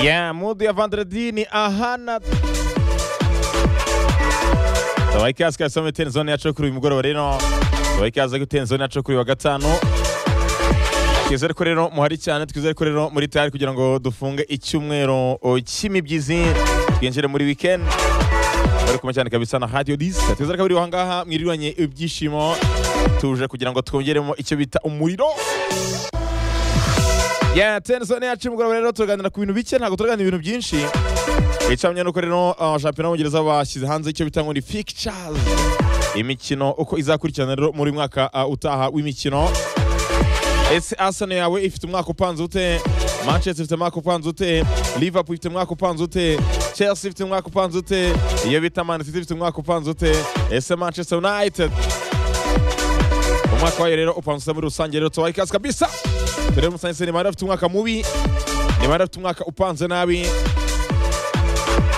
Yeah, mood ya vendredi ni ahana tubaha ikaze kabisa muri tenzone yacu yo kuri uyu mugoroba rero tubaha ikaze kuri tenzone yacu yo kuri uyu wa gatanu twizere ko rero muhari cyane twizere ko rero muri tayari kugira ngo dufunge icyumweru o, cy'imibyizi twinjire muri weekend bari kumwe cyane kabisa na radio disa twizere ko abiri ahangaha mwirirwanye ibyishimo tuje kugira ngo twongeremo icyo bita umuriro ya tenzone yacu y'umugoroba rero turaganira ku bintu bike ntabwo turaganira ibintu byinshi icyamye nuko rero uh, shampiyona y'ubongereza bashyize hanze icyo bita ngo ni pictures imikino uko izakurikirana rero muri mwaka uh, utaha w'imikino ese arsenal yawe ifite umwaka upanze ute manchester ifite umwaka upanze ute liverpool ifite umwaka upanze ute chelsea ifite umwaka upanze ute iyo bita man city ifite umwaka upanze ute ese manchester united umwaka wayo rero upanze ute muri rusange rero tubaha ikaze kabisa turebe musanze ni bari bafite umwaka mubi ni bari bafite umwaka upanze nabi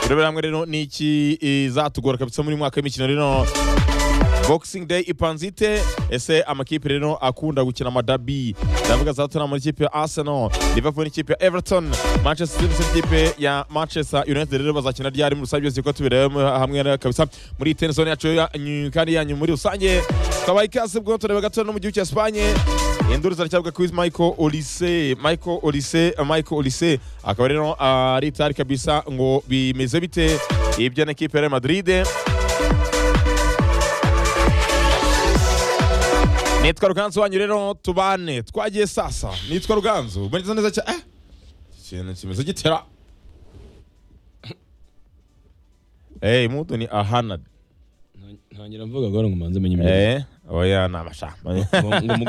turebera hamwe rero niki izatugora kabisa muri mwaka w'imikino rero boxing day ipanze ite ese amakipe rero akunda gukina amadabi ndavuga za tottenham n'ikipe ya arsenal liverpool n'ikipe ya everton manchester city n'ikipe ya manchester united rero bazakina ryari muri rusange byose ko tubirebe hamwe rero kabisa muri ten zone yacu yanyu- kandi yanyu muri rusange tukabaha ikaze bwo tureba gato no mu gihugu cya espanye induru ziracyabwa kuri michael olise michael olise michael olise akaba rero ari itari kabisa ngo bimeze bite ibyo na ekipe ya real madrid nitwa ruganzu wanyu rero tubane twagiye sasa nitwa ruganzu mwagize neza cyane eh? ikintu kimeze gitera Hey, mutu ni ahana ntangira mvuga gahoro ngo manze menye imyenda eh oya ni amashamba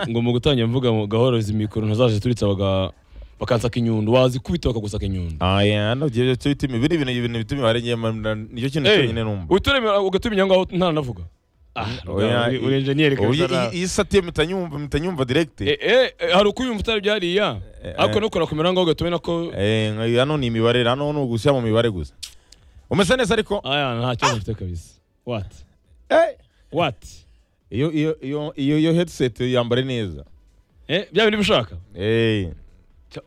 ngo mu gutangira mvuga ngo gahoro izi mikoro ntazaje turitse baga- bakansaka inyundo wazikubita bakagusaka inyundo oya hano ibyo bita imibiri ibintu ibintu bita imibare njye mba- nicyo kintu cyonyine numva uturemera ugatumenya ngo aho ntananavuga Ah, Oya, uri- i- uri enjeniyeri Ubu kabisa iyi- na- iyi satiye mutanyumva mutanyumva direct Eh, eh, eh, hari uko uyumva utari byariya Eh, ariko eh. nuko nakumera ngo ugatume nako eh nka- hano ni imibare hano ni ugushyira mu mibare gusa umeze neza ariko aya nta kibazo mfite kabisa what Eh, what iyo iyo iyo iyo iyo headset yambare neza eh bya bindi bishaka eh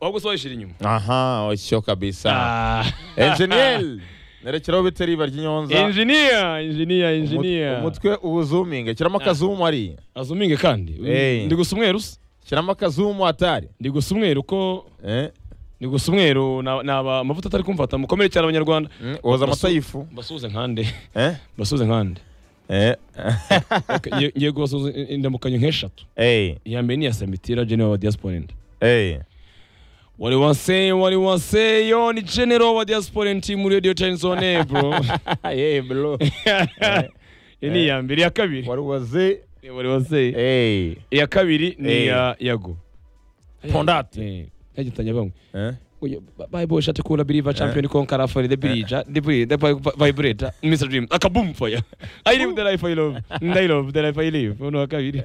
ahubwo se wayishyira inyuma aha osyo kabisa Ah. enjeniyeri nerekeraho bita riba ry'inyonza engineer engineer Umut- engineer umutwe uwuzuminge shyiramo akazumu ari azuminge kandi Eh. ndi gusa umweru se shyiramo akazumu atari ndi gusa umweru uko Eh, ni gusa umweru na- naba amavuta atari kumfata mukomere cyane abanyarwanda mm, woza amata Basu- y'ifu basuhuze nkande Eh, basuhuze nkande eh, Ok, ngiye- ngiye kubasuhuza indamukanyo nk'eshatu eh, iya mbere ni iya samitira general wa diaspora indi eh. wari waseye wari waseyo ni general wa diaspora indi muri radio time zone bro Eh, bro. iyi ni iya mbere iya kabiri wari waze wari waseye Eh, iya kabiri ni Eh. iya yago Pondate. yagitanya bamwe eh. Oye, bayi boy shati kula biriva champion konkara for the birija the birija the vibrator Mr Dream aka boom for ya I live the life I love and I love the life I live uno akabiri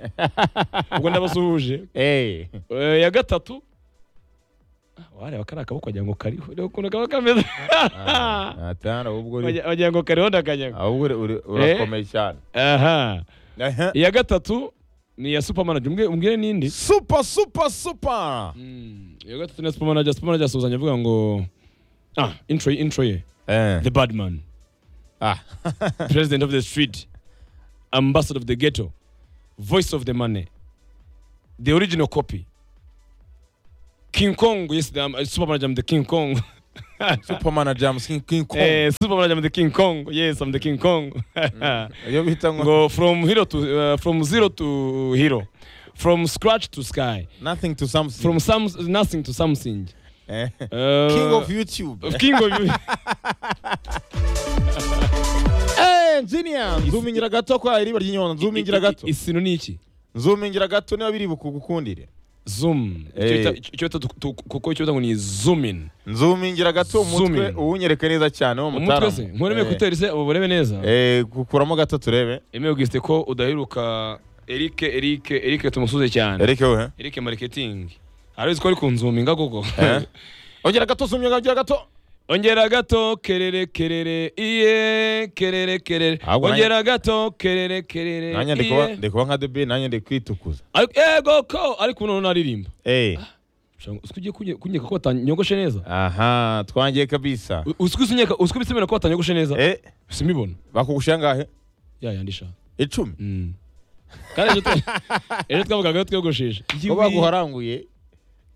ubwo ndabasuhuje Eh. Eh, ya gatatu Ah, wareba kari akaboko wagira ngo kariho reba ukuntu kaba kameze Ah, atari ahubwo uri- Wagira- wagira ngo kariho ndakanyaga ahubwo uri- uri- urakomeye cyane aha Aha. iya gatatu ni ya supermanager umbwire umbwire nindi super super super iya gatatu ni ya supermanager supermanager asuhuzanya avuga ngo ah intro ye- intro ye Eh. the bad man Ah. president of the street, ambassador of the ghetto, voice of the money, the original copy. King Kong, yes, the, um, uh, Superman, I'm the King Kong. superman jams king king kong Eh, Superman, I'm the King Kong. Yes, I'm the King Kong. iyo bita ngo Go from hero to uh, from zero to hero, from scratch to sky, nothing to something from some nothing to something. Eh. Uh, king of youtube King of. Eh, engineer nzumingira gato kwa iriba ry'inyona nzumingira gato Isino ni iki? nzumingira gato niba biri bukugukundire Zoom. Icyo Eh. bita- icyo bita tu- tu- kuko icyo bita ngo ni zoom in. nzumingira gato umutwe Zooming. uwunyereke neza cyane wo umutwe mutaramu se nkureme kuteri se ubu burebe neza eh gukuramo gato turebe emewe gisite ko udaheruka erike erike erike tumusuze cyane erike we erike mariketingi hari uzi ko ari ku nzuminga koko Eh. ongera gato zoominga ongera gato ongera gato kerere kerere iye kerere kerere Ahubwo nanjye- ongera gato kerere kerere nanjye ndi kuba iye ndi kuba nka debe nanjye ndi kwitukuza Ariko- yego ko ariko ubu noneho naririmba eh ugiye kunyeka ko watanyogoshe neza aha twangiye kabisa usikuze unyeka usikubise imena ko watanyogoshe neza eh simibona bakugushyira ngahe ya yandi sha icumi Mm. kandi ejo twa- ejo twavugaga ko twiyogosheshe bo baguharanguye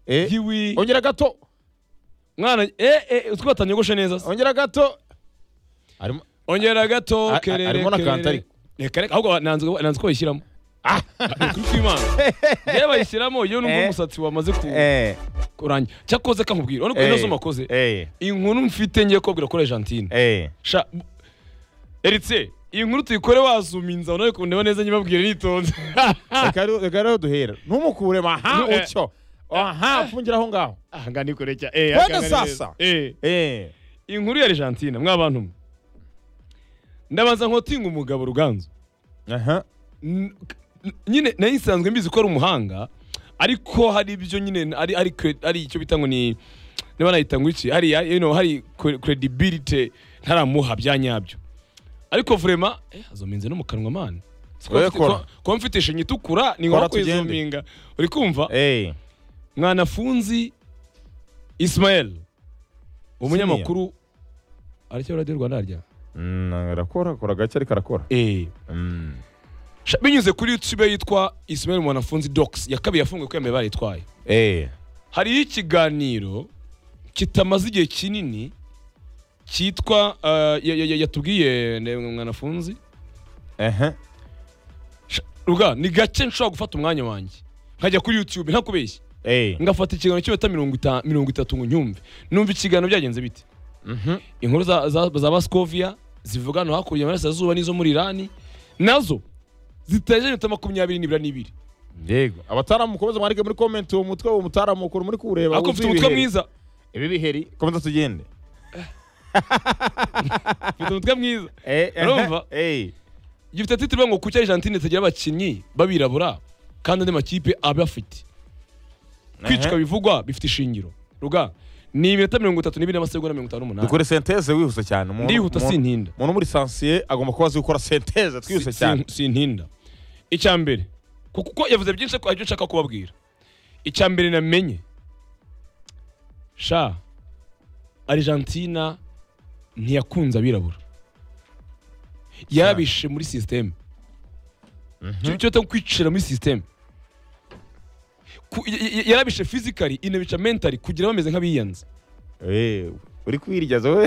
eh Yiwi. ongera gato mwana eh eh usiku watanyogoshe neza se. ongera gato Harimo- ongera gato A- kerere arimo na kerere. kantari. reka reka ahubwo nanze nanze ko bayishyiramo Ah. Ni ukuri kw'Imana yewe bayishyiramo iyo numva Eh. umusatsi wamaze ku- eh kurangira cyakoze kankubwira urabona ko Eh. ino zuma akoze eh inkuru mfite ngiye kubabwira kuri Argentine eh sha bu- Eritse iyi nkuru tuyikore wazuminza unabe kundeba neza nyibabwire nitonze reka rero- reka rero duhera ntumukure aha Eh. utyo aha fungira aho ngaho aha ngaha nikore cya Twende eh aha ngaha ni sasa. neza. eh eh inkuru ya Argentina mwa bantu mwe ndabanza nkotinga umugabo ruganzu aha N- n- nyine nayo isanzwe mbizi ko ari umuhanga ariko hari ibyo nyine ari ari cre- ari icyo bita ngo ni niba nayita ngo iki hari you know, hari cre- credibility ntaramuha bya nyabyo ariko vrema eh, azominze no mu kanwa mana Oya, kora. kuba mfite ishinya itukura ni Kora nko tugende. kwizuminga uri kumva eh mwanafunzi Ismael umunyamakuru aricyo radiyo rwanda harya Mm, arakora akora gake ariko arakora eh Mm. Sha- binyuze kuri youtube yitwa Ismael mwanafunzi docs ya kabiri yafunguye ko yambaye baritwaye eh hariho ikiganiro kitamaze igihe kinini cyitwa eh, ya- ya- ya- yatubwiye ne- mwanafunzi ehe Sha- ruga ni gake nshobora gufata umwanya wanjye nkajya kuri youtube ntakubeshye eh ngafata ikiganiro cy'iminota mirongo ita- mirongo itatu ngo nyumve numva ikiganiro byagenze bite inkuru za, za, za baskovia zivuga hano hakurya y'amarasirazuba n'izo muri irani nazo zitaje iminota makumyabiri nibura n'ibiri yego abataramu mukomeze mwarike muri comment uwo mutwe uwo mutaramu ukuru muri kureba ariko mfite wuzuye umutwe ibiheri. mwiza ibi biheri komeza tugende mfite umutwe mwiza eh ehe, Urumva? eh gifite titire ngo kuki Argentine itagira abakinnyi babirabura kandi andi makipe aba afite kwicwa bivugwa bifite ishingiro ruga ni iminota mirongo itatu n'ibiri n'amasegonda mirongo itanu n'umunani dukore senteze wihuse cyane umuntu- ndihuta umuntu- sintinda umuntu muri sansiye agomba kuba azi gukora senteze twihuse Si- cyane sin- sintinda icya mbere ku- kuko yavuze byinshi ariko hari ibyo nshaka kubabwira icya mbere namenye sha argentina ntiyakunze abirabura yarabishe muri sisiteme icyo bita kwicira muri sisiteme yarabishe fizikari inabica mentari kugira bameze nk'abiyanze eh uri kwiryaza we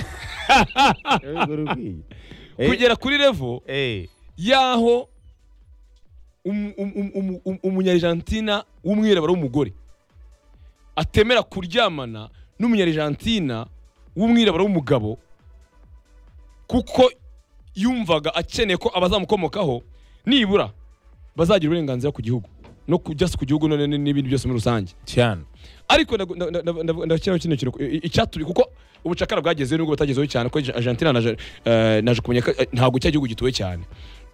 Yego, uri kwirya. Eh, kugera kuri revo eh y'aho um- um- um- um- um- umunyargentina w'umwirabura w'umugore atemera kuryamana n'umunyargentina w'umwirabura w'umugabo kuko yumvaga akeneye ko abazamukomokaho nibura bazagira uburenganzira ku gihugu no ku just ku gihugu none n'ibindi byose muri rusange cyane ariko ndagu- nda- nda- nda- ndakiraho kino kintu i- i- icyaturi kuko ubucakara bwagezeho nubwo batagezeho cyane ko Argentina na Ja- eh, naje kumenya ko eh, ntabwo cya gihugu gituwe cyane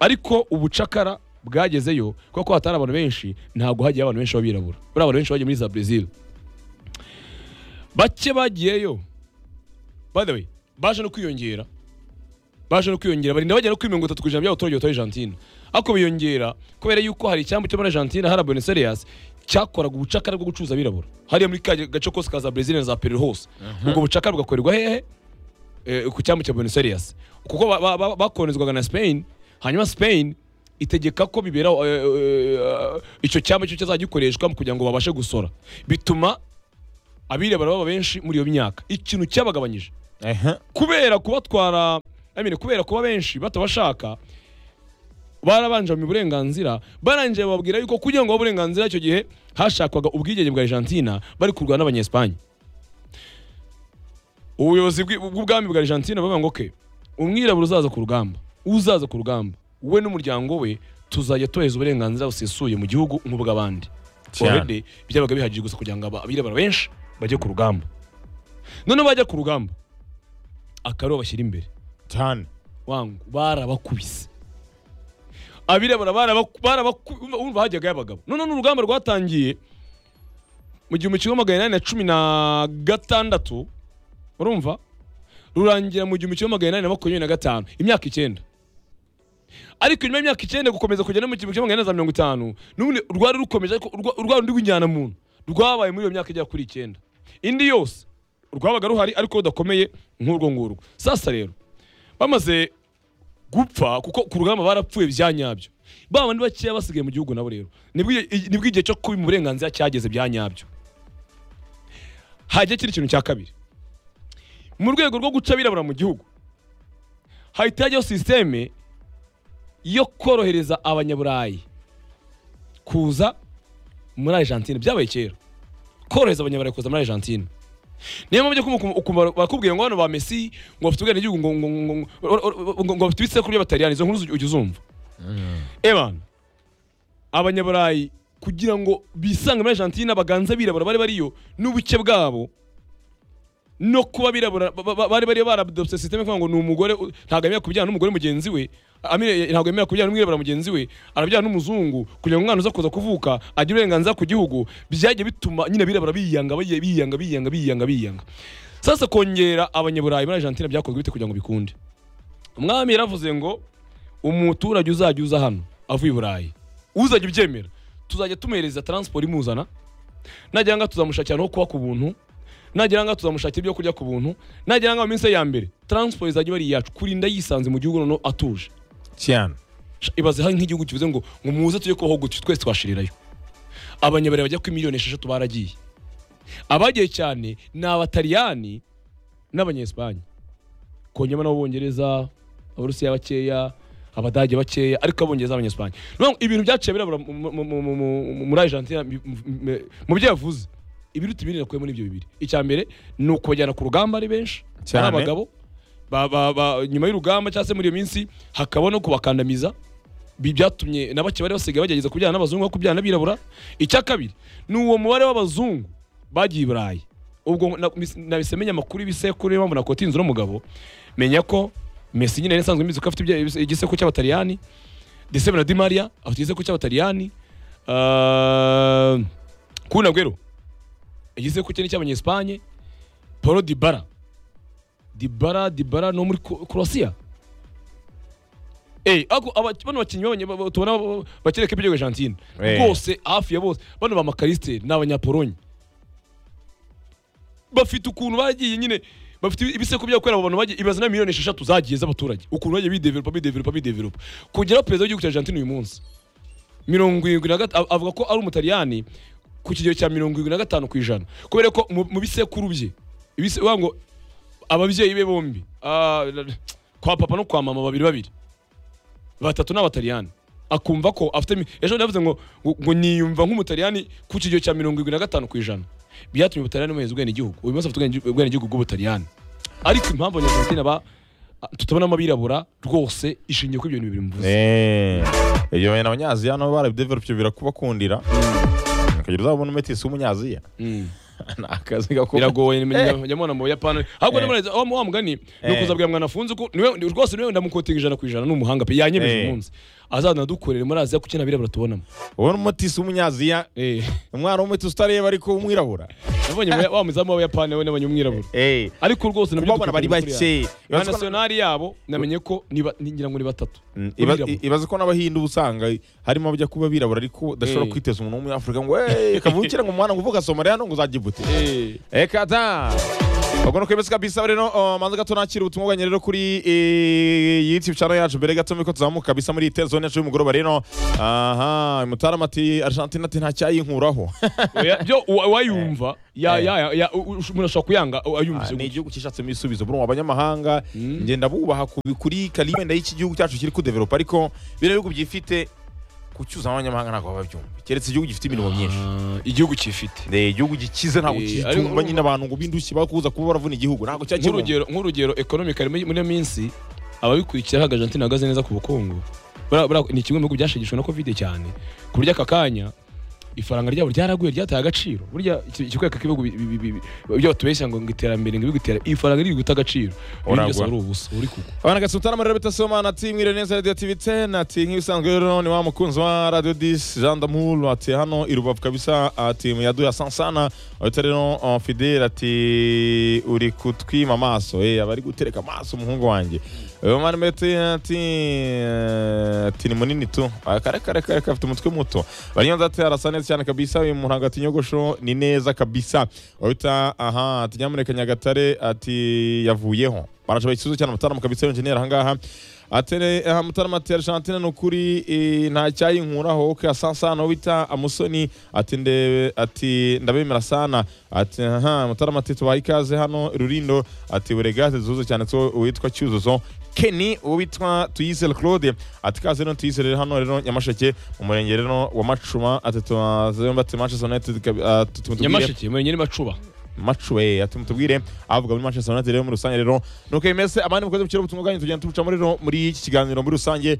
ariko ubucakara bwagezeyo kuko ko hatari abantu benshi ntabwo hagiye abantu benshi b'abirabura buriya abantu benshi bagiye muri za Brazil bake bagiyeyo by the way baje no kwiyongera baje no kwiyongera barinda bagera no kuri mirongo itatu ku ijana by'abaturage batuye Argentina ariko biyongera kubera yuko hari icyambu cyo muri Argentina hari Buenos Aires cyakoraga ubucakara bwo gucuruza abirabura hariya muri ka gace kose ka za Brazil na za Peru hose ubwo bucakara bugakorerwa hehe Eh, ku cyambu cya Buenos Aires kuko ba- ba- ba- bakonezwaga na Spain hanyuma Spain itegeka ko bibera eh, eh, eh, icyo cyambu cyo kizajya gikoreshwa mu kugira ngo babashe gusora bituma abirabura baba benshi muri iyo myaka ikintu cyabagabanyije ehe kubera kubatwara I mean, kubera kuba benshi batabashaka barabanje mu burenganzira barangije bababwira yuko kugira ngo babe uburenganzira icyo gihe hashakwaga ubwigenge bwa Argentina bari kurwana n'abanyesipanye ubuyobozi bw'i- bw'ubwami bwa Argentina bavuga ngo ke umwirabura uzaza ku rugamba uzaza ku rugamba we n'umuryango we tuzajya tubahereza uburenganzira busesuye mu gihugu nk'ubw'abandi Cyane. Already byabaga bihagije gusa kugira ngo aba- abirabura benshi bajye ku rugamba noneho bajya ku rugamba akariho bashyira imbere cyane wangu barabakubise abirabura barabaku- barabaku- umva- umva hajyaga y'abagabo none n'urugamba rwatangiye mu gihumbi kimwe magana inani na cumi na gatandatu urumva rurangira mu gihumbi kimwe magana inani na makumyabiri na gatanu imyaka icyenda ariko nyuma y'imyaka icyenda gukomeza kujya no mu gihumbi kimwe magana inani na za mirongo itanu n'ubundi rwari rukomeje ariko urwa- urwa rundi rw'injyanamuntu rwabaye muri iyo myaka igera kuri icyenda indi yose rwabaga ruhari ariko rudakomeye nk'urwo ngurwo sasa rero bamaze gupfa kuko ku rugamba barapfuye bya nyabyo ba bandi bakeya basigaye mu gihugu nabo rero nibwo igihe- nibwo igihe cyo kuba mu burenganzira cyageze bya nyabyo hajya kiri kintu cya kabiri mu rwego rwo guca abirabura mu gihugu hahita hajyaho sisiteme yo korohereza abanyaburayi kuza muri argentine byabaye kera korohereza abanyaburayi kuza muri argentine niyo mpamvu ujya kumva ukumva bakubwiye ngo hano ba Messi ngo bafite ubwenegihugu ngo ngo ngo ngo- ngo ngo bafite ibisekuru by'abataliyani izo nkuru uzi- ujya uzumva ebana abanyaburayi kugira ngo bisange muri argentine baganza birabura bari bariyo n'ubuke bwabo no kuba birabura ba- ba- bari bari baradopse systeme kuvuga ngo ni umugore u- ntabwo yemera kubyara n'umugore mugenzi we Amire- ntabwo yemera kubyara n'umwirabura mugenzi we arabyara n'umuzungu kugira ngo umwana uza kuza kuvuka agire uburenganzira ku gihugu byagiye bituma nyine abirabura biyanga bagiye biyanga biyanga biyanga biyanga sasa kongera abanyaburayi muri argentine byakozwe bite kugira ngo bikunde umwami yaravuze ngo umuturage uzajya uza hano avuye i burayi uzajya ubyemera tuzajya tumuhereza taransiporo imuzana nagira ngo tuzamushakira aho kuba ku buntu nagira ngo tuzamushakira ibyo kurya ku buntu nagira ngo mu minsi ye ya mbere taransiporo izajya iba ari iyacu kurinda yisanze mu gihugu noneho atuje cyane Sha- ibaze hari nk'igihugu kivuze ngo ngo muze tujye kubaho gutyo twese twashirirayo abanyaburayi bajya kuri miliyoni esheshatu baragiye abagiye cyane ni abataliyani n'abanyesipanye kongema n'abongereza abarusiya bakeya abadage bakeya ariko abongereza n'abanyesipanye Urumva ngo ibintu byaciye birabura mu- mu- mu- mu- mu- muri argentina mu- mu- mu byo yavuze ibiruta ibindi nakuye muri ibyo bibiri icya mbere ni ukubajyana ku rugamba ari benshi ari Cyane. abagabo ba, ba, ba, nyuma y'urugamba cyangwa se muri iyo minsi hakaba no kubakandamiza Ibi byatumye na bake bari basigaye bagerageza kubyara n'abazungu aho kubyara n'abirabura icya kabiri ni uwo mubare w'abazungu bagiye i burayi ubwo na- mis- nahise menya amakuru y'ibisekuru niyo mpamvu nakota inzu n'umugabo menya ko Messi nyine yari isanzwe imizi ko afite ibya- igisekuru cy'abataliyani Decebe na Di Maria afite igisekuru cy'abataliyani Ah, Kun Aguero igisekuru cye ni icy'abanyesipanye Paulo Dybala Dybala Dybala no muri Kro- Croatia Eh, ako aba- bano bakinnyi b'abanye- ba- ba- tubona ba- bakereka ibyo Argentine Eh. bose hafi ya bose bano ba Makaliste ni abanyapolonye bafite ukuntu bagiye nyine bafite ibisekuru byo gukorera abo bantu bagiye ibaza na miliyoni esheshatu zagiye z'abaturage ukuntu bagiye bidevelopa bidevelopa bidevelopa kugera perezida w'igihugu cya Argentine uyu munsi mirongo irindwi na gatanu avuga ko ari umutaliyani ku kigero cya mirongo irindwi na gatanu ku ijana kubera ko mu mu bisekuru bye ibise- uvuga ngo ababyeyi be bombi ah, kwa papa no kwa mama babiri babiri batatu n'abataliyani akumva ko afite mi- ejo yavuze ngo ngo- ngo niyumva nk'umutaliyani ku kigero cya mirongo irindwi na gatanu ku ijana byatumye ubutaliyani buheza ubwenegihugu uyu munsi afite ubwene- ubwenegihugu bw'ubutaliyani ariko impamvu abanyarwanda ba tutabonamo abirabura rwose ishingiye kuri ibyo bintu bibiri mvuze Eh, ibyo bintu abanyaziya nabo barabidevelope birakubakundira ukagira uzabona umetisi w'umunyaziya Mm. ni akazi gakomeye biragoye nyamubona mu buyapani ahubwo namureza wa wa mugani ni ukuzabwira mwana afunze ko niwe ni- rwose niwe ndamukotinga ijana ku ijana ni umuhanga pe yanyemeje Eh. uyu munsi azana dukorere muri aziya kuko nabirabura tubonamo ubona umutisi w'umunyaziya Eh, umwana w'umutisi utareba ariko w'umwirabura nabonye mu- wa muzamu w'abayapani we n'abanyamwirabura Eh, ariko rwose nabyo kubabona bari dukwiye kumenya bake kuriya. ba nasiyonari yabo namenye ko ni ba- ni- ngira ngo ni batatu Mm, iba- Abirabura. ibaze ko n'abahindu uba usanga harimo abajya kuba abirabura ariko udashobora Eh. kwiteza umuntu w'umunyafurika ngo "Eh, kavukire ngo umwana ngo uvuga somaliya no ngo uzajya ibute Eh, reka da ubwo kwemeza kabisa rero uh, manza gato nakira ubutumwa bwanyu rero kuri eh, youtube channel yacu mbere gato miko tuzamuka kabisa muri tele zone yacu y'umugoroba rero aha mutarama ati argentine ati ntacyayinkoraho oya, byo uwa- uwayumva ya- Eh. ya- ya- u- u- umuntu ashobora kuyanga ayumvise ni gutya. igihugu cyishatsemo ibisubizo buri mu abanyamahanga ngenda bubaha ku kuri kalime wenda y'iki gihugu cyacu kiri kudevelopa ariko biriya bihugu byifite kucyuza abanyamahanga ntabwo babyumva keretse igihugu gifite imirimo myinshi Ah, igihugu cyifite Eh, igihugu gikize ntabwo Eh, kicyumva ariko- nyine abantu ngo bindushye bakuza kuba baravuna igihugu ntabwo cyakirumva nk'urugero nk'urugero economical muri muri iyo minsi ababikurikira hagaje Argentina hagaze neza ku bukungu Buriya- buriya ni kimwe mu bihugu byashegeshwe na covid cyane ku buryo aka kanya ifaranga ryabo ryaraguye ryataye agaciro burya iki- ikikweka k'ibihugu bi- bi- bi- bi- ibyo batubeshya ngo ngo iterambere ngo ibigutera ifaranga riri guta agaciro ibindi Uragwa. byose ari ubusa uri kugwa abana gasutana muri rebita soma nati mwire neza radio tv 10 ati nk'ibisanzwe rero ni wa mukunzi wa radio 10 jean d'amour ati hano i rubavu kabisa ati muyaduya sansana ahita rero uh, fidele ati uri kutwima amaso eh aba ari gutereka amaso umuhungu wanjye uyu mwana mete ati eh, ati ni munini tu Ah, kare kare kare kare, afite umutwe muto banyonza ati arasa neza murakoze cyane kabisa uyu muntu hagati nyogosho ni neza kabisa wabita aha ati nyamuneka nyagatare ati yavuyeho barashobora ikibazo cyane mutarama kabisa yonjenera ahangaha atere aha mutarama ati argentine ni ukuri eh, nta cyayinkuraho ka sasana wita amusoni ati ndebe ati ndabemera sana ati aha mutarama ati tubaye ikaze hano rurindo ati buregaze zuze cyane two witwa cyuzuzo Kenny uwo witwa Tuyizere Claude ati kaze no Tuyizere rero hano rero Nyamasheke mu murenge rero wa Macuma ati tumaze bati Manchester United kabi- ati tumutubwire- nyamasheke murenge ni macuba macuwe ati mutubwire avuga muri Manchester United rero muri rusange rero nuko imese abandi mukoze mukiro butumwa bwanyu tugenda tubucamo rero muri iki kiganiro muri rusange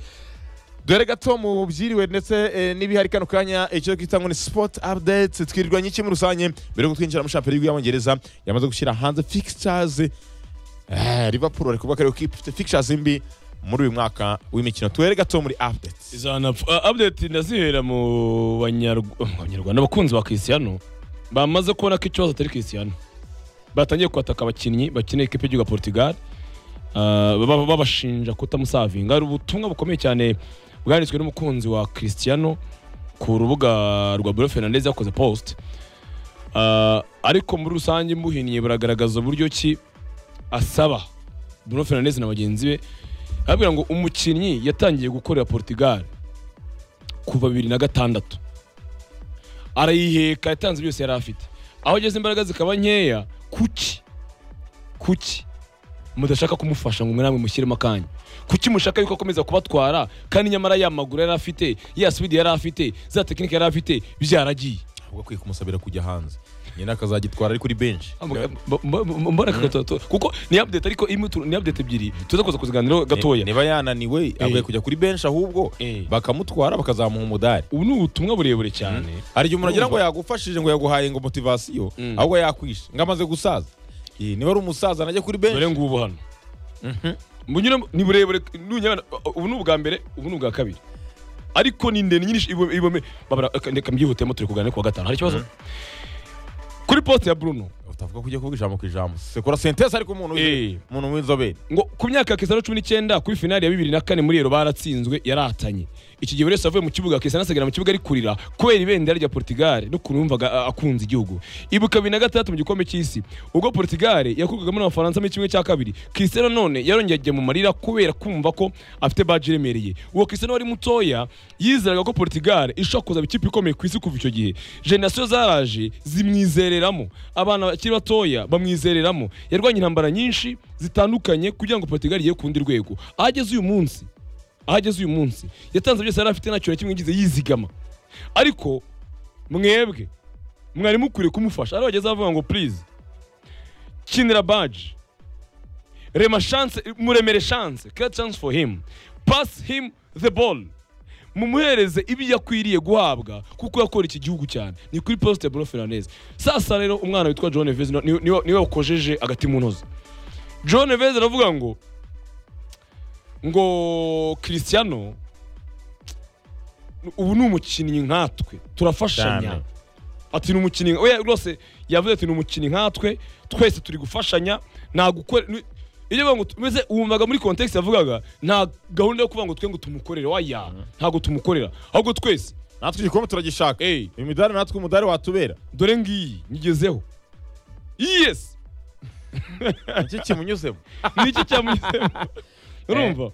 dore gato mu byiriwe ndetse eh, n'ibihari kano kanya icyo twita ngo ni sport updates twirirwa nyinshi muri rusange mbere yo kutwinjira muri shampiyona y'Igihugu y'Abongereza yamaze gushyira hanze fixtures eh, Liverpool bari kuvuga ko ariyo kipe ifite fixtures mbi muri uyu mwaka w'imikino tuhere gato muri updates izanapfa Ah, update ndazihera mu banyarw- mu banyarwanda abakunzi ba Cristiano bamaze kubona ko ikibazo atari Cristiano batangiye kwataka abakinnyi bakeneye ikipe y'igihugu ya Portugal Ah, baba- babashinja kutamusavinga hari ubutumwa bukomeye cyane bwanditswe n'umukunzi wa Cristiano ku rubuga rwa Bruno Fernandes yakoze post Ah, ariko muri rusange mbuhiniye buragaragaza uburyo ki asaba Bruno Fernandes na bagenzi be arabwira ngo umukinnyi yatangiye gukorera Portugal kuva bibiri na gatandatu arayiheka yatanze byose yari afite aho ageze imbaraga zikaba nkeya kuki kuki mudashaka kumufasha ngo namwe mushyiremo akanya kuki mushaka yuko akomeza kubatwara kandi nyamara ya maguru yari afite ya swidi yari afite za tekinike yari afite byaragiye ahubwo akwiye kumusabira kujya hanze nyina akazagitwara ari kuri bench mbona kagatoto kuko ni update ariko imwe tu- ni update ebyiri tuza kuza kuziganiraho gatoya niba yananiwe akwiye kujya kuri bench ahubwo Eh. bakamutwara bakazamuha umudari ubu ni ubutumwa burebure cyane hari igihe umuntu agira ngo yagufashije ngo yaguhaye ngo motivasiyo Mm. ahubwo yakwishe ngo amaze gusaza Eh, niba ari umusaza najya kuri benshi dore ngubu hano Munyuramo- ni burebure nunyabana- ubu ni ubwa mbere ubu ni ubwa kabiri ariko ni ndende nyinshi ibome- ibome- babara- aka- reka mbyihutemo turi kuganira kuwa gatanu hari ikibazo kuri poste ya bruno utavuga ko ugiye kuvuga ijambo ku ijambo sekora sentesi ariko umuntu Eh. w'inzo- umuntu w'inzobere ngo ku myaka ya Cristiano cumi n'icyenda kuri finali ya bibiri na kane muri ero baratsinzwe yaratanye iki gihe buri wese avuye mu kibuga Cristiano asigara mu kibuga ari kurira kubera ibendera rya Portugal n'ukuntu yumvaga a- akunze igihugu ibuka bibiri na gatandatu mu gikombe cy'isi ubwo Portugal yakurwagamo n'abafaransa muri kimwe cya kabiri Cristiano none yarongeye ajya mu marira kubera kumva ko afite baji iremereye uwo Cristiano wari mutoya yizeraga ko Portugal ishobora kuzaba ikipe ikomeye ku isi kuva icyo gihe generasiyo zaraje zimwizereramo abana bakiri batoya bamwizereramo yarwanye intambara nyinshi zitandukanye kugira ngo Portugal igiye ku rundi rwego aho ageze uyu munsi aho ageze uyu munsi yatanze byose yari afite nta kintu na kimwe yigize yizigama ariko mwebwe mwari mukwiriye kumufasha ari bageze bavuga ngo please kinira baji rema chance muremere chance create chance for him pass him the ball mumuhereze ibi yakwiriye guhabwa kuko yakora iki gihugu cyane ni kuri poste ya Bruno Fernandes sasa rero umwana witwa John Neves ni- ni- niwe niwe wakojeje agati mu ntozi John Neves aravuga ngo ngo Cristiano ubu ni umukinnyi nkatwe turafashanya Cyane. ati ni umukinnyi oya rwose yavuze ati ni umukinnyi nkatwe twese turi gufashanya nta gukora ni- iyo bavuga ngo tumeze wumvaga muri context yavugaga nta gahunda yo kuvuga ngo twe ngo tumukorere waya ntabwo tumukorera ahubwo twese natwe igikombe turagishaka Eh. uyu midari natwe umudari watubera dore ngiyi nyigezeho yes iki kimunyuzemo niki cyamugezeho urumva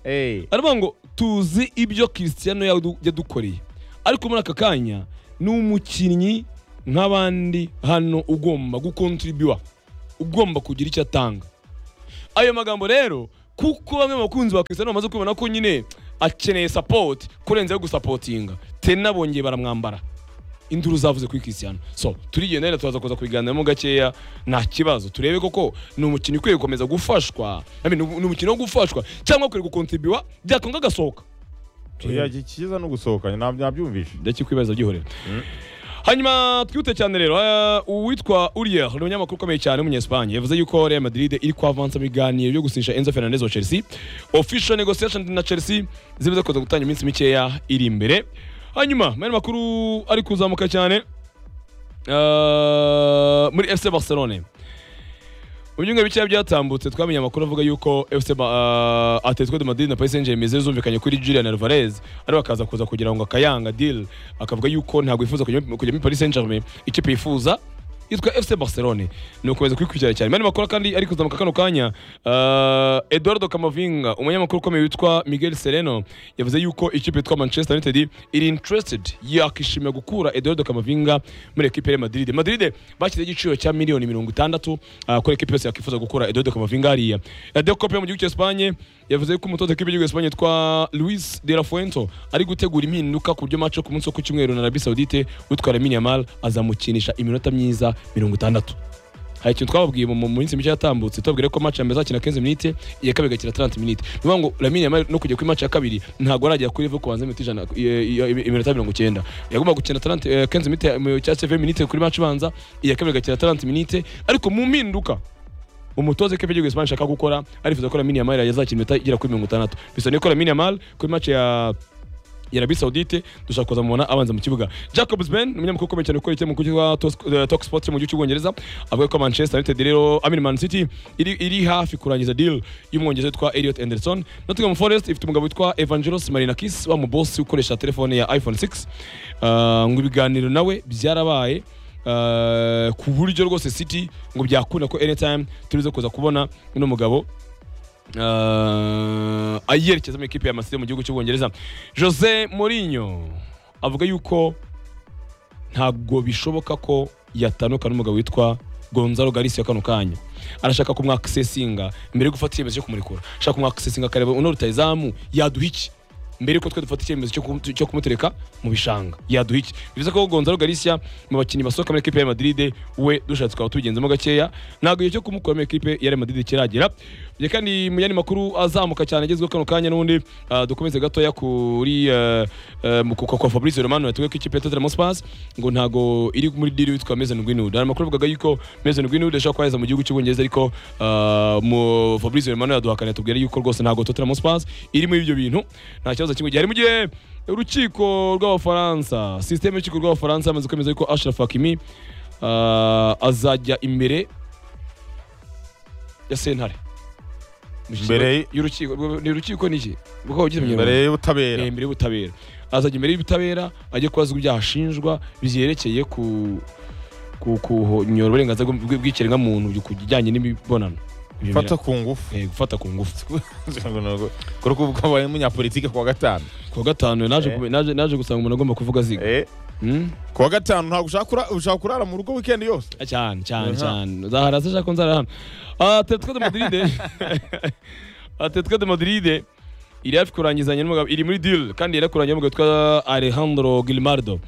aravuga ngo tuzi ibyo Cristiano yadu- yadukoreye ariko muri aka kanya ni umukinnyi nk'abandi hano ugomba gukontribuwa ugomba kugira icyo atanga ayo magambo rero kuko bamwe mu bakunzi ba Cristiano bamaze kubona ko nyine akeneye support kurenzaho gusapotinga tena bongeye baramwambara induru zavuze kuri Cristiano so turigenda rero turaza kuza kubiganiramo gakeya nta kibazo turebe koko ni umukino ukwiye gukomeza gufashwa I mean, ni umukino wo gufashwa cyangwa ukwiye gukontribuwa byakanga agasohoka ikiza no gusohokanya ntabwo nabyumvishe ndakikwibaza gihorera hanyuma twihute cyane rero eh, uwitwa Uriel ni umunyamakuru ukomeye cyane w'umunyespanye yavuze yuko Real Madrid iri kwavansa mu biganiro byo gusinyisha Enzo Fernandez wa Chelsea official negotiation na Chelsea zimaze kuza gutangira iminsi mikeya iri imbere hanyuma mu yandi makuru ari kuzamuka cyane eh, muri FC Barcelone Unyunga bicara byatambutse twamenye amakuru avuga yuko FC Ba- ah, Atletico de Madrid na Paris Saint-Germain zari zumvikanye kuri Julian Alvarez ari bakaza kuza kugira ngo akayanga deal akavuga yuko ntabwo yifuza kujya kujya muri Paris Saint-Germain ikipe yifuza yitwa FC Barcelona ni ukomeza kubikurikirana cyane mani makuru kandi ari kuzamuka kano kanya ah, Eduardo Camavinga umunyamakuru ukomeye witwa Miguel Sereno yavuze yuko ikipe yitwa Manchester United iri interested yakishimira gukura Eduardo Camavinga muri ekipe ya Madrid Madrid bashyizeho igiciro cya miliyoni mirongo itandatu ah, kuri ekipe yose yakwifuza gukura Eduardo Camavinga hariya Radio Cope yo mu gihugu cya Espagne yavuze yuko umutoza w'ikipe y'igihugu cya Espagne yitwa Luis de la Fuente ari gutegura impinduka ku buryo match yo ku munsi wo ku cyumweru na Arabie Saoudite utwara Lamine Yamal azamukinisha iminota myiza mirongo itandatu hari ikintu twababwiye mu mu minsi mike yatambutse tubabwire ko match ya mbere azakina 15 minutes iya kabiri igakina 30 minutes ni ukuvuga ngo Lamine Yamal no kujya kuri match ya kabiri ntabwo aragera kuri level kubanza iminota ijana i- i- iminota mirongo icyenda yagomba gukina 30 eh, 15 minutes eh, cyangwa se 20 minutes kuri match ibanza iya kabiri igakina 30 minutes ariko mu mpinduka umutoza w'ikipe y'igihugu Espagne ashaka gukora arifuza ko Lamine Yamal yazakina iminota igera kuri mirongo itandatu bisobanuye ko Lamine Yamal kuri match ya ya Arabie Saoudite dushaka kuzamubona abanza mu kibuga Jacobs Ben umunyamakuru ukomeye cyane ukorera ikinyamakuru cyitwa Tos- eh, Talk Sport cyo mu gihugu cy'Ubwongereza avuga ko Manchester United rero I mean Man City iri, iri hafi kurangiza deal y'umwongereza witwa Elliot Anderson Nottingham Forest ifite umugabo witwa Evangelos Marinakis wa mu boss ukoresha telefone ya iPhone 6 Ah, ngo ibiganiro nawe byarabaye ah, ku buryo rwose City ngo byakunda ko anytime turize kuza kubona uno mugabo uh, ayerekeza mu ikipe ya Masire mu gihugu cy'Ubwongereza Jose Mourinho avuga yuko ntabwo bishoboka ko yatanuka n'umugabo witwa Gonzalo Garcia kano kanya arashaka kumwakisesinga mbere yo gufata icyemezo cyo kumurekura ashaka kumwakisesinga akareba uno rutayizamu yaduha iki mbere yuko twe dufata icyemezo cyo kumu- cyo kumutereka mu bishanga yaduha iki bivuze ko Gonzalo Garcia mu bakinnyi basohoka muri ekipe ya Madrid we dushatse twaba tubigenzemo gakeya ntabwo igihe cyo kumukura muri ekipe ya Real Madrid kiragera Igihe kandi mu yandi makuru azamuka cyane agezweho kano kanya n'ubundi ah, dukomeze gatoya kuri eh, eh, mu kuka kwa Fabrice Romano yatubwiye ko ikipe ya Tottenham Hotspur ngo ntabwo iri muri deal witwa Mason Greenwood hari amakuru avugaga yuko Mason Greenwood ashobora kuba yaheza mu gihugu cy'Ubwongereza ariko ah, mu Fabrice Romano yaduhakana yatubwira yuko rwose ntabwo Tottenham Hotspur iri muri ibyo bintu nta kibazo kimwe gihari mu gihe urukiko rw'abafaransa sisiteme y'urukiko rw'abafaransa yamaze kwemeza yuko Ashraf Hakimi ah, azajya imbere ya sentare Imbere- y'urukiko rwo- ni urukiko niki rwaba ugize mu imbere Kinyarwanda? y'ubutabera Eh, imbere y'ubutabera azajya imbere y'ubutabera ajye kubazwa ibyaha ashinjwa byerekeye ku ku kunyora uburenganzira bw- bw- bw'ikiremwamuntu ku kijyanye n'imibonano Ibyo fata ku ngufu bira- eh, gufata ku ngufu kuri ko ubwo wabaye umunyapolitike kuwa gatanu ku wa gatanu naje Eh. kume- naje naje gusanga umuntu agomba kuvuga ziga Eh, Hmm? kuwa gatanu ntabwo ushaka kura- ushaka kurara mu rugo weekend yose cyane cyane Aha. cyane uzahara se shaka nzara hano atletico de madrid atletico de madrid iri hafi kurangizanya n'umugabo iri muri deal kandi yari kurangira n'umugabo witwa alejandro gilmardo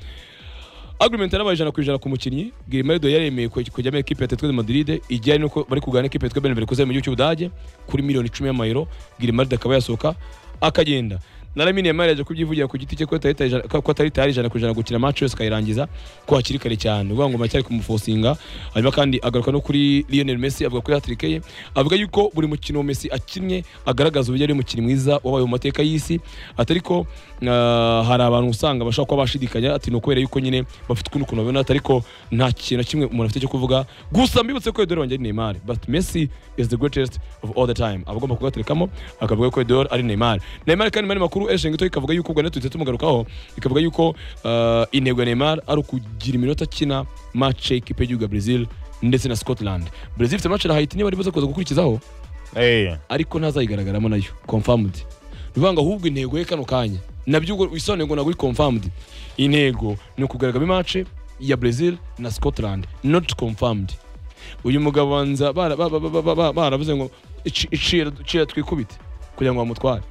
agreement yarabaye ijana ku ijana ku mukinnyi gilmardo yaremeye kuj- kujya muri ekipe ya atletico de madrid igihe ari nuko bari kugana ekipe yitwa benevere kuzayo mu gihugu cy'ubudage kuri miliyoni icumi y'amayero gilmardo akaba yasohoka akagenda na Lamine Yamal yaje kubyivugira ku giti cye ko atari tayari- ko atari tayari ijana ku ijana gukina match yose akayirangiza ko hakiri kare cyane uvuga ngo muracyari kumufosinga hanyuma kandi agaruka no kuri Lionel Messi avuga kuri hat-trick ye avuga yuko buri mukino wa Messi akinnye agaragaza uburyo ari umukinnyi mwiza wabaye mu mateka y'isi atari ko ah, hari abantu usanga bashobora kuba bashidikanya ati ni ukubera yuko nyine bafite ukuntu ukuntu babibona atari ko nta kintu na kimwe umuntu afite cyo kuvuga gusa mbibutse ko Edouard wanjye ari Neymar but Messi is the greatest of all the time abagomba kugaterekamo akavuga ko Edouard ari Neymar Neymar kandi mani makuru Eshengi to ikavuga yuko ubwo natutse tumugarukaho ikavuga yuko ah, intego ya Neymar ari ukugira iminota akina match ekipe y'igihugu ya Brazil ndetse na Scotland Brazil ifite match na Haiti niba aribuze kuza gukurikizaho Eh, ariko ntazayigaragaramo nayo confirmed ni ukuvuga ngo ahubwo intego ye kano kanya nabyo ubwo bisobanuye ngo ntabwo iri confirmed intego ni ukugaragamo imace ya Brazil na Scotland not confirmed uyu mugabo banza bara- ba- ba- ba- ba- ba- baravuze ngo "Ici- icira icira twikubite kugira ngo bamutware